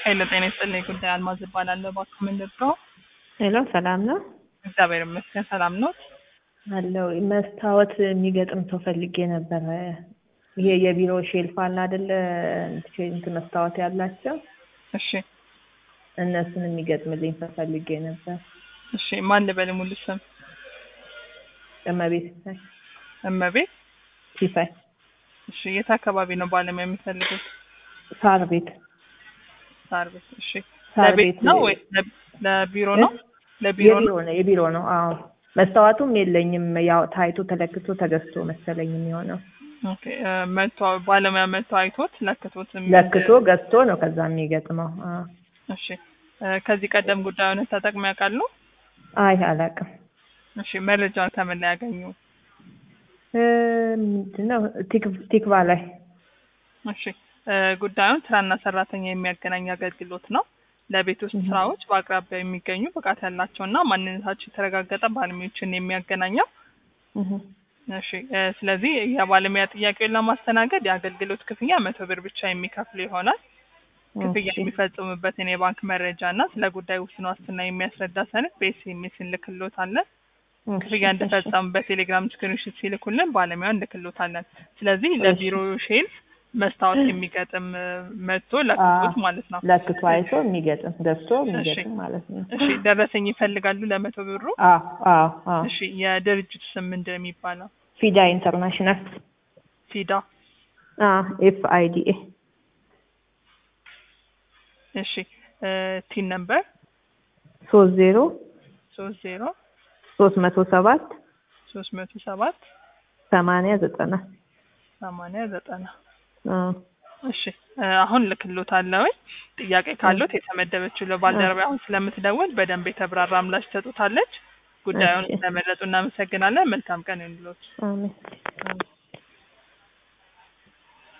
ኃይለ ጤና ይስጥልኝ። ጉዳይ አልማዝ እባላለሁ። እባክዎ ምን ልርዳዎ? ሄሎ ሰላም ነው እግዚአብሔር ይመስገን ሰላም ነው። አለው መስታወት የሚገጥም ሰው ፈልጌ ነበረ። ይሄ የቢሮ ሼልፍ አለ አይደለ? እንትን መስታወት ያላቸው እሺ እነሱን የሚገጥምልኝ ሰው ፈልጌ ነበር። እሺ ማን ልበል ሙሉ ስም? እመቤት ሲሳይ እመቤት ሲሳይ እሺ የት አካባቢ ነው ባለሙያ የሚፈልጉት? ሳር ቤት ሳር ቤት እሺ ሳር ለቤት ቤት ነው ወይ ለ- ለቢሮ ነው? ለቢሮ የቢሮ ነው? ነው የቢሮ ነው። አዎ መስታወቱም የለኝም። ያው ታይቶ ተለክቶ ተገዝቶ መሰለኝ የሚሆነው ኦኬ እ፣ መጥቶ ባለሙያ መጥቶ አይቶት ለክቶት የሚ- ለክቶ ገዝቶ ነው ከዛ የሚገጥመው። አዎ እሺ እ፣ ከዚህ ቀደም ጉዳዩን ተጠቅመው ያውቃሉ? አይ አላውቅም። እሺ መረጃውን ከምን ላይ ያገኙ? እ፣ ምንድን ነው ቲክ- ቲክቫ ላይ እሺ እ፣ ጉዳዩን ስራና ሰራተኛ የሚያገናኝ አገልግሎት ነው። ለቤት ውስጥ Mhm. ስራዎች በአቅራቢያ የሚገኙ ብቃት ያላቸው እና ማንነታቸው የተረጋገጠ ባለሙያዎችን የሚያገናኘው። እህ። እሺ እ፣ ስለዚህ የባለሙያ ጥያቄውን ለማስተናገድ የአገልግሎት ክፍያ መቶ ብር ብቻ የሚከፍሉ ይሆናል። ክፍያ እሺ። የሚፈጽሙበትን የባንክ መረጃ እና ስለ ጉዳዩ ውስን ዋስትና የሚያስረዳ ሰነድ በኤስኤምኤስ እንልክሎታለን። ክፍያ እሺ፣ እንደፈጸሙ በቴሌግራም ስክሪንሾት ሲልኩልን ባለሙያውን እንልክሎታለን። ስለዚህ ለቢሮ ሼልፍ መስታወት የሚገጥም እ፣ መጥቶ ለክቶት አዎ። ማለት ነው። ለክቶ አይቶ የሚገጥም ገዝቶ የሚገጥም ማለት ነው። እሺ ደረሰኝ ይፈልጋሉ ለመቶ ብሩ? አዎ አዎ አዎ እሺ የድርጅቱ ስም ምንድን ነው የሚባለው? ፊዳ ኢንተርናሽናል ፊዳ። ኤፍ አይ ዲ ኤ እሺ ቲን ነምበር ሶስት ዜሮ ሶስት ዜሮ ሶስት መቶ ሰባት ሶስት መቶ ሰባት ሰማንያ ዘጠና ሰማንያ ዘጠና አዎ። እሺ እ፣ አሁን ልክሎታለሁ። ጥያቄ ካሉት የተመደበችው ለባልደረባ አሁን ስለምትደውል በደንብ የተብራራ ምላሽ ትሰጡታለች። ጉዳዩን እሺ። ስለመረጡ እናመሰግናለን። መልካም ቀን ይሁንልዎት። አሜን።